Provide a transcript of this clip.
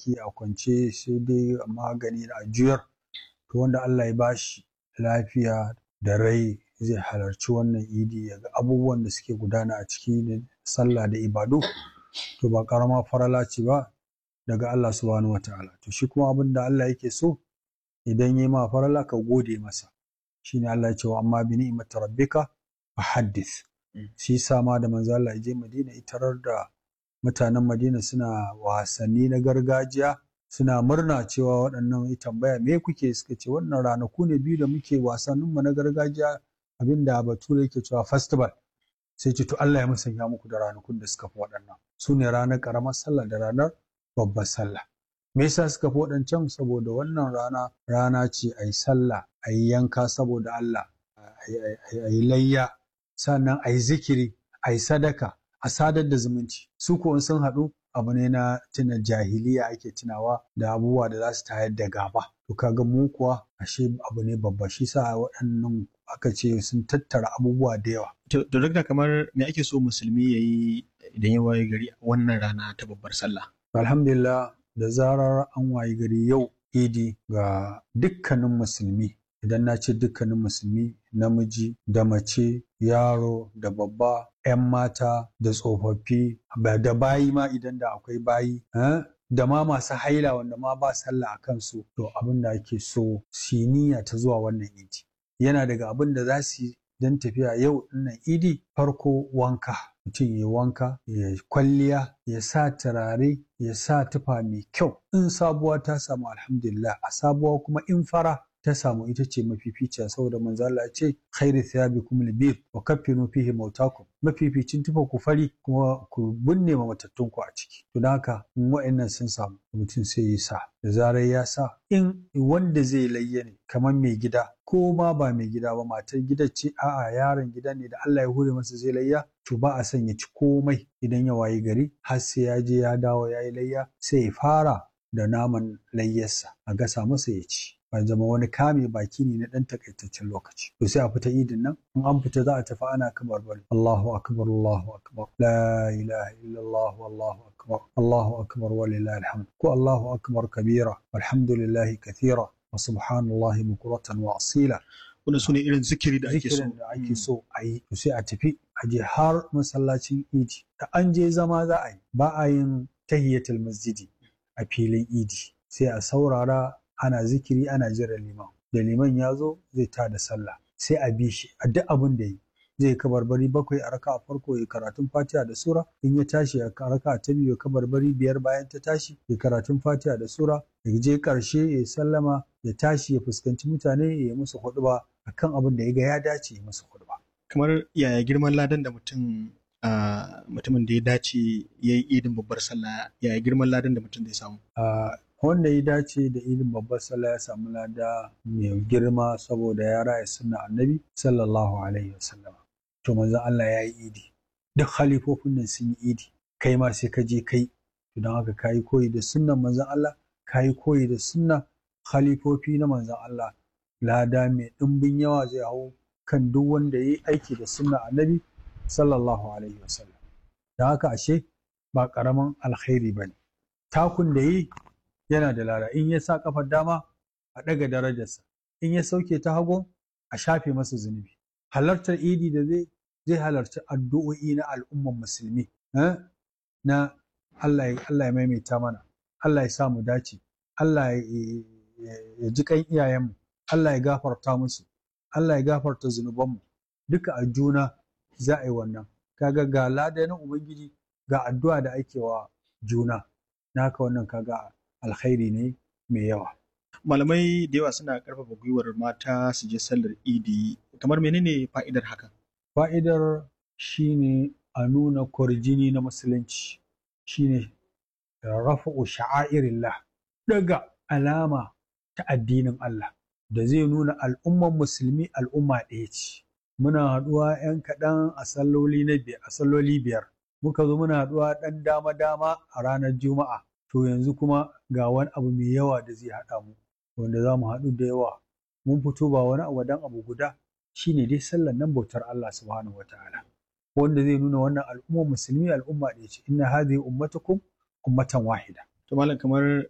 ɗaki a kwance sai dai magani a juyar to wanda Allah ya bashi lafiya da rai zai halarci wannan idi ya ga abubuwan da suke gudana a ciki da sallah da ibadu to ba karama farala ce ba daga Allah subhanahu wataala to shi kuma abin da Allah yake so idan yi ma farala ka gode masa shine Allah ya ce wa amma bi ni'mati rabbika fahaddith shi sama da manzo Allah ya je Madina itarar da mutanen Madina suna wasanni na gargajiya suna murna cewa waɗannan ya tambaya me kuke suka ce wannan ranaku ne biyu da muke wasanninmu na gargajiya abinda bature yake cewa festival sai ce to Allah ya musanya muku da ranakun da suka fi waɗannan su ne ranar ƙaramar sallah da ranar babbar sallah me yasa suka fi waɗancan saboda wannan rana rana ce a yi sallah a yi yanka saboda Allah a yi layya sannan a yi zikiri a yi sadaka a sadar da zumunci su ko sun haɗu abu ne na tuna jahiliya ake tunawa da abubuwa da za su tayar da gaba to kaga mu kuwa ashe abu ne babba shi sa waɗannan aka ce sun tattara abubuwa da yawa To, duk da kamar me ake so musulmi ya yi idan ya waye gari wannan rana ta babbar sallah? alhamdulillah da zarar an wayi gari yau idi ga dukkanin musulmi idan na ce dukkanin musulmi namiji da mace yaro da babba 'yan mata da tsofaffi da bayi ma idan da akwai bayi da ma masu haila wanda ma ba sallah a kansu to abin da ake so siniya ta zuwa wannan idi yana daga abin da za su yi don tafiya yau dinnan idi farko wanka mutum ya wanka ya kwalliya ya sa turare ya sa tufa mai kyau in sabuwa ta samu alhamdulillah a sabuwa kuma in fara ta samu ita ce mafificiya saboda manzo Allah ya ce khairu thiyabikum albir wa kaffinu fihi mautakum mafificin tufa ku fari kuma ku binne ma matattun ku a ciki to dan haka in wa'annan sun samu mutum sai ya sa da zarar ya sa in wanda zai layya ne kamar mai gida ko ma ba mai gida ba matar gida ce a'a yaron gida ne da Allah ya hure masa zai layya to ba a son ya ci komai idan ya wayi gari har sai ya je ya dawo ya yi layya sai ya fara da naman layyarsa a gasa masa ya ci ba zama wani kame baki ne na ɗan takaitaccen lokaci to sai a fita idin nan in an fita za a tafi ana kamar bari Allahu akbar Allahu akbar la ilaha illallah wallahu akbar Allahu akbar walillahi alhamd ko Allahu akbar kabira walhamdulillahi kathira wa subhanallahi bukuratan wa asila Wannan su ne irin zikiri da ake so. zikirin da ake so a yi to sai a tafi a je har masallacin idi da an je zama za a yi ba a yin tahiyatul masjidi a filin idi sai a saurara ana zikiri ana jiran liman da liman ya zo zai ta da sallah sai a bi shi a duk abin da yi zai kabarbari bakwai a raka a farko ya karatun fatiha da sura in ya tashi a raka ta biyu ya kabarbari biyar bayan ta tashi ya karatun fatiha da sura ya je karshe ya sallama ya tashi ya fuskanci mutane ya yi musu huɗuba akan abin da ya ga ya dace ya musu huɗuba. Kamar yaya girman ladan da mutum mutumin da ya dace ya yi idin babbar sallah yaya girman ladan da mutum zai samu? wanda ya dace da idin babbar sallah ya samu lada mai girma saboda ya raya sunna annabi sallallahu alaihi wasallam to manzon Allah ya yi idi duk halifofin nan sun yi idi kai ma sai ka je kai to don haka kayi koyi da sunnan manzon Allah kayi koyi da sunna khalifofi na manzon Allah lada mai ɗimbin yawa zai hau kan duk wanda ya yi aiki da sunna annabi sallallahu alaihi wasallam don haka ashe ba ƙaramin alkhairi ba ne takun da yi yana da lada in ya sa kafar dama a ɗaga darajarsa in ya sauke ta hagu a shafe masa zunubi halartar idi da zai zai halarci addu'o'i na al'umman musulmi na Allah ya maimaita mana Allah ya sa mu dace Allah ya ji kan iyayenmu Allah ya gafarta musu Allah ya gafarta zunubanmu duka a juna za a yi wannan kaga ga lada na ubangiji ga addu'a da ake wa juna naka wannan kaga alkhairi ne mai yawa Malamai da yawa suna ƙarfafa gwiwar mata su je sallar idi kamar menene fa'idar hakan? Fa'idar shine a nuna kwarjini na musulunci shine rafa'u sha'airillah daga alama ta addinin Allah da zai nuna al'umman musulmi al'umma ɗaya ce. Muna haɗuwa ‘yan kaɗan a salloli na biyar, a salloli biyar. Muka zo muna haɗuwa ɗan dama-dama a ranar Juma'a. To yanzu kuma ga wani abu mai yawa da zai haɗa mu, wanda za mu haɗu da yawa. Mun fito ba wani abu dan abu guda shine dai sallar nan bautar Allah subhanahu wa ta'ala. Wanda zai nuna wannan al'ummar musulmi al'umma ɗaya ce. Inna hadhihi ummatukum ummatan wahida. To malam kamar